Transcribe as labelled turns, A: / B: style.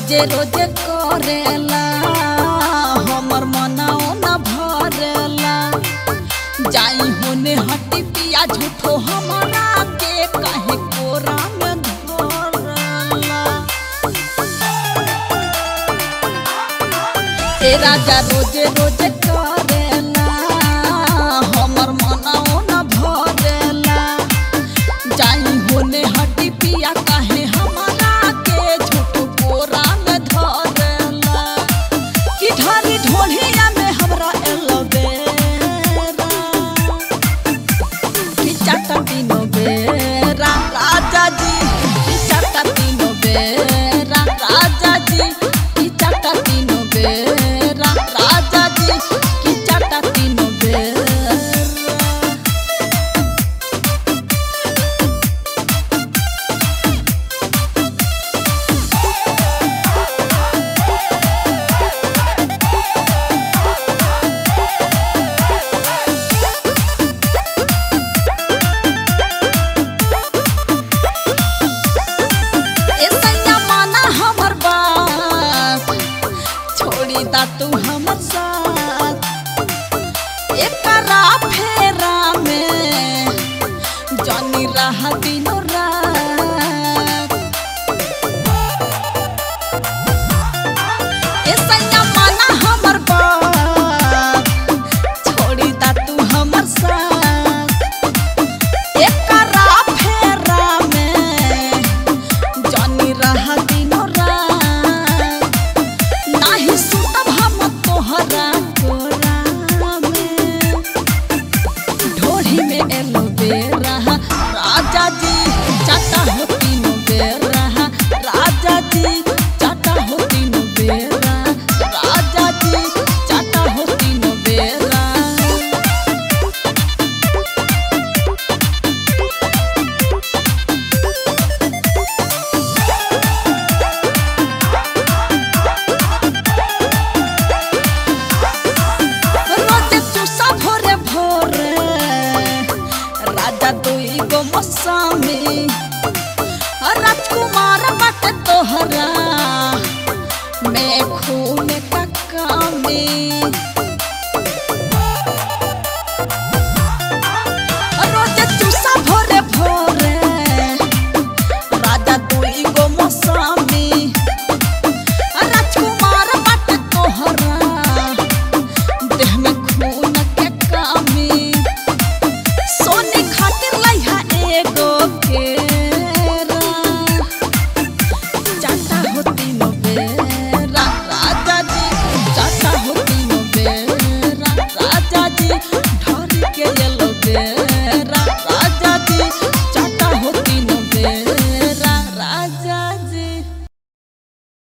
A: रोजे रोजे करेला हमर मनाओ न भरेला जाई होने हटी पिया झूठो हमारा के काहे कोरा में धरला ए राजा रोजे रोजे करेला हमर मनाओ न भरेला जाई होने हटी पिया काहे हमारा के झूठो कोरा में धरेला कि ढारी ढोढ़िया में हमरा एलोवेरा कि चाटा तीनो बेरा राजा जी कि चाटा तीनो बेरा राजा जी कि चाटा तीनो बेरा राजा जी कि चाटा तीनो बेरा ए सैया माना हमर बात छोड़ी दा तू हमर साथ एकरा फेरा में जानी रहा दिनो रात ए सैया माना हमर बात छोड़ी दा तू हमर साथ एकरा फेरा में जानी रहा दिनो रात नाही सुतब हम तोहरा कोरा में ढोढ़ी में एलो बेरा राजा जी चाटा हो तीनों बेरा राजा जी चाटा हो तीनों बेरा राजा जी चाटा हो तीनों बेरा रोजे चूसा भोरे भोरे राजा दुई गो मौसमी